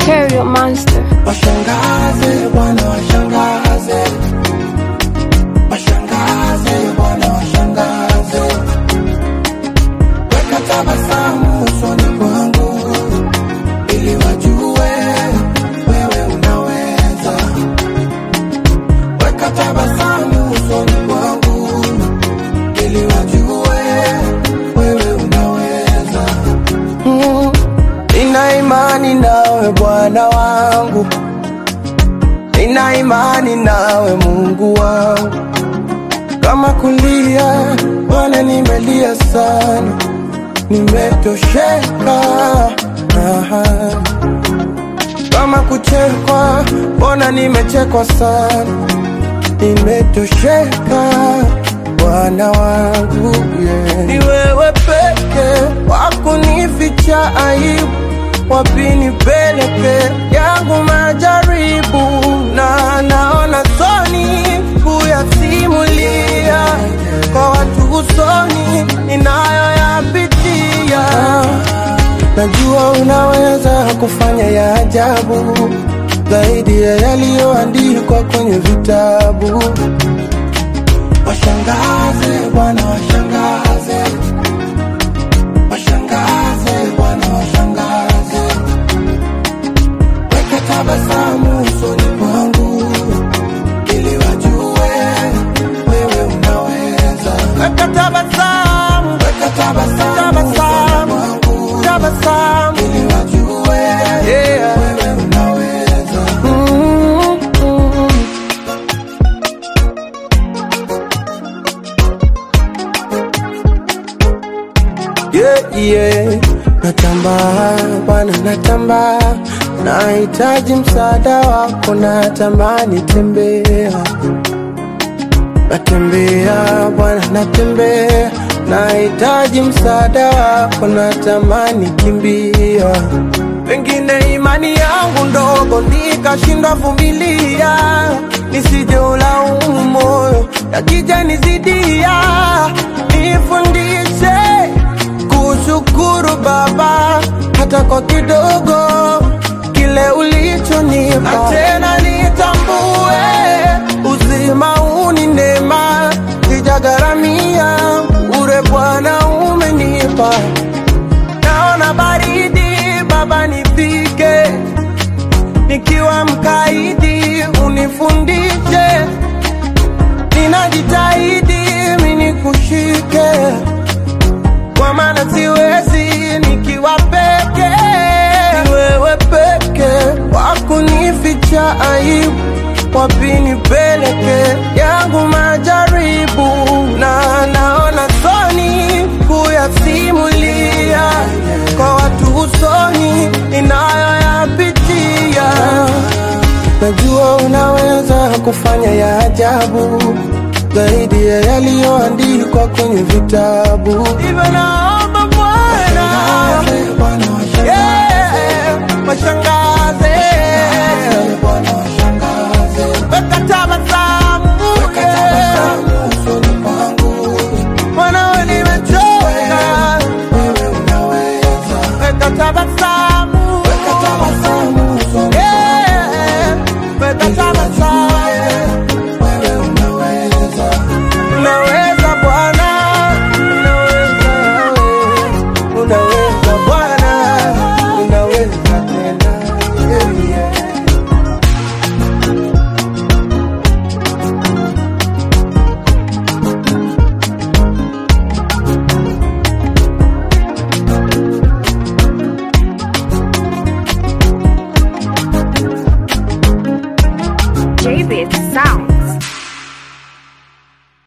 Stereo Monster. Washangaze bwana, washangaze, washangaze bwana, washangaze, weka tabasamu usoni mwangu ili wajue wewe unaweza. Weka tabasamu usoni mwangu ili wajue wewe unaweza. Mm, Nina imani nawe Bwana wangu, nina imani nawe Mungu wangu. Kama kulia Bwana, nimelia sana, nimetosheka. Aha. Kama kuchekwa Bwana, nimechekwa sana, nimetosheka Bwana wangu yeah. Ni wewe peke wakunificha aibu, wapi nipeleke yangu majaribu, na naona soni kuyasimulia kwa watu usoni ninayoyapitia. Najua unaweza kufanya ya ajabu zaidi ya yaliyoandikwa kwenye vitabu. Washangaze Bwana, washangaze, washangaze Bwana, washangaze, weka tabasamu usoni mwangu ili wajue wewe unaweza. Weka tabasamu, weka tabasamu, tabasamu, mwangu, tabasamu ili wajue yeah. wewe unaweza. Mm-hmm. yeah, yeah. Natamba Bwana, natamba, nahitaji msaada wako, natamani tembea, natembea Bwana, natembea, nahitaji msaada wako, natamani kimbia, pengine imani yangu ndogo nikashindwa vumilia, nisije ulaumu moyo yakija nizidia, nifundishe kushukuru Baba hata kwa kidogo kile ulichonipa, na tena nitambue uzima huu ni neema, sijagharamia ure Bwana umenipa. Naona baridi Baba, nifike nikiwa mkaidi, unifundishe ninajitahidi mimi nikushike kwa maana siwezi nikiwa peke. Ni wewe peke wakunificha aibu, wapi nipeleke yangu majaribu, na naona soni kuyasimulia kwa watu usoni ninayoyapitia. Najua unaweza kufanya ya ajabu zaidi ya yaliyoandikwa kwenye vitabu. Hivyo naomba Bwana, yeah, washangaze, weka tabasamu, Bwana, wewe nimechoka, weka tabasamu, yeah, weka tabasamu. Unaweza Bwana, unaweza wewe, unaweza Bwana, unaweza tena. Yeah, yeah. JBit Sound.